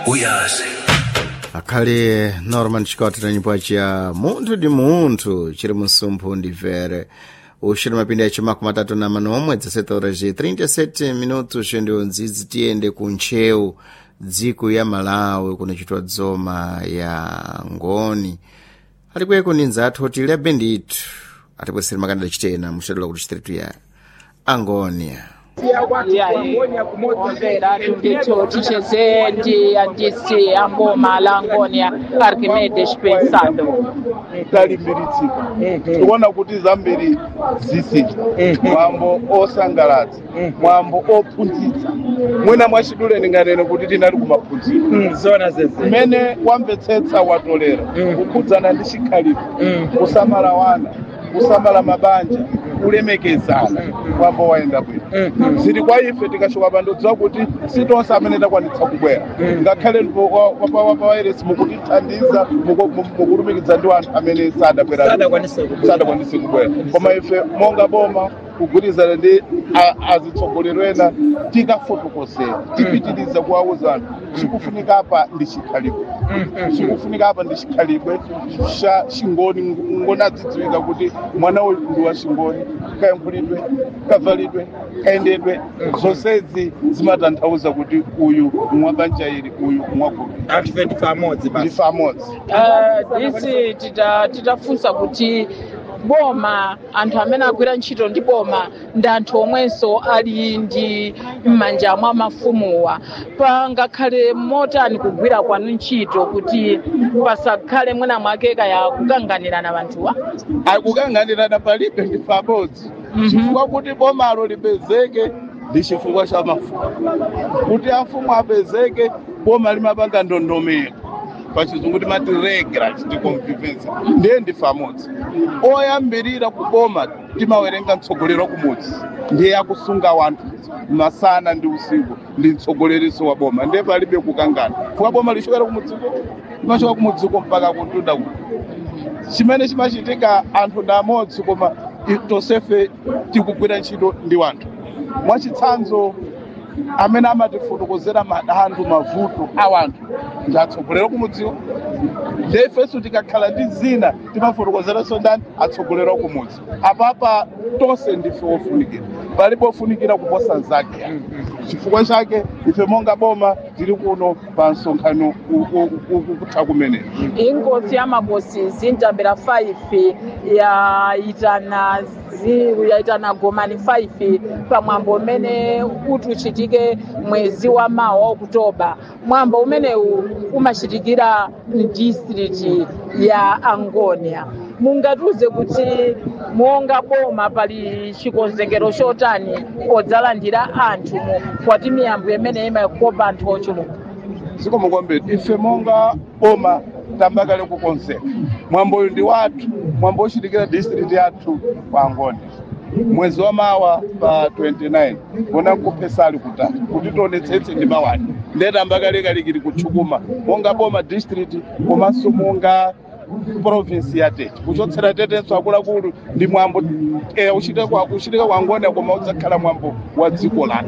uyazi akhale norman scott na nyimbo ya munthu ndi munthu chiri msumphu ndimvere uxiri mapindi yace makumi matatu na manomwe 17 horas e 37 minutos ndiwo ndzidzi tiyende ku ntcheu dziko ya malawi kunachitwa dzoma ya ngoni alikweko ni nzathu oti lebe ndithu atibwesere makandida chitena muxadula kuti chiteretu ya angonia omvera tundithu ticheze ndi andisi amboma la ngonia archimedes pensado talimbiritsika tikuona kuti zambiri zisintha mwambo osangalatsa mwambo ophunzitsa mwina mwachidule ndinganene kuti tinali kumaphunziro zona zeze mmene wamvetsetsa watolera kukhudzana ndi chikhalidwe kusamala wana kusamala mabanja kulemekezana mwambo waenda bwino zili kwa ife tikachoka pandodziwa kuti sitonse amene takwanitsa kubwera ngakhale wapawairesi mukutithandiza muku- mu- mukulumikizana ndi anthu amene sadabwera Sadakwanise kubwera. sadakwanise kubwera koma ife monga boma kugwirizana ndi a- azitsogoleri ena tikafotokozera tipitiriza kuwauza anthu chikufunika apa ndi chikhalidwe chikufunika apa ndi chikhalidwe cha chingoni ngoni adzidziwika kuti mwana uyu ndi wa chingoni kayankhulidwe kavalidwe kayendedwe zonsezi zimatanthauza kuti uyu mwabanja ili uyu mwagulu anthu 20 pamodzi basi ndife amodzi Uh, disi tita- titafunsa kuti boma anthu amene agwira ntchito ndi boma ndi anthu omwenso ali ndi m'manja mwa mafumuwa pangakhale motani kugwira kwanu ntchito kuti pasakhale mwina mwake kaya kukanganirana vanthuwa akukanganirana palibe ndife amodzi chifukwa kuti bomalo lipezeke ndi chifukwa cha mafumu kuti afumu apezeke boma limapanga ndondomeko pachizungu timati regulars ndi convivence ndiye ndife amodzi oyambirira kuboma timawerenga mtsogoleri wa kumudzi ndiye akusunga wanthu masana ndi usiku ndi mtsogoleriso wa boma ndiye palibe kukangana fuka boma lichokera kumudziko limachoka kumudziko mpaka kutunda kuti chimene chimachitika anthu ndi amodzi koma i- tonsefe tikugwira ntchito ndi wanthu mwachitsanzo amene amatifotokozera madandaulo mavuto a wanthu ndi atsogoleri kumudziwo ndiye ifenso tikakhala ndi zina timafotokozeranso ndani atsogoleri kumudzi apapa tonse ndife ofunikira palibe ofunikira kuposa nzake chifukwa chake ife monga boma tili kuno pa msonkhano u- u- u- kutha kumenera inkosi ya makosi zintambira 5 yaitana zi- yaitana gomani 5 pamwambo umene kuti uchitike mwezi wa mawa wa okutoba mwambo umenewu umachitikira mdistrict ya angonia mungatiuze kuti monga boma pali chikonzekero chotani podzalandira anthu mu kwati miyambo imene imakopa anthu ochuluka zikomo kwambiri ife monga boma tambakale kukonzeka mwambo uyu ndi wathu mwambo uchitikira district yathu kwa angoni mwezi wa mawa pa 29 mona nkupesali kutatu kuti tionetsetse ndi mawani ndiye tambakale kalikili kutchukuma monga boma district komanso monga province ya tete kuchotsera tetenso akuluakulu ndi mwambo eh, uchitika kwa uchitika kwa angoni koma udzakhala mwambo wa dziko lathu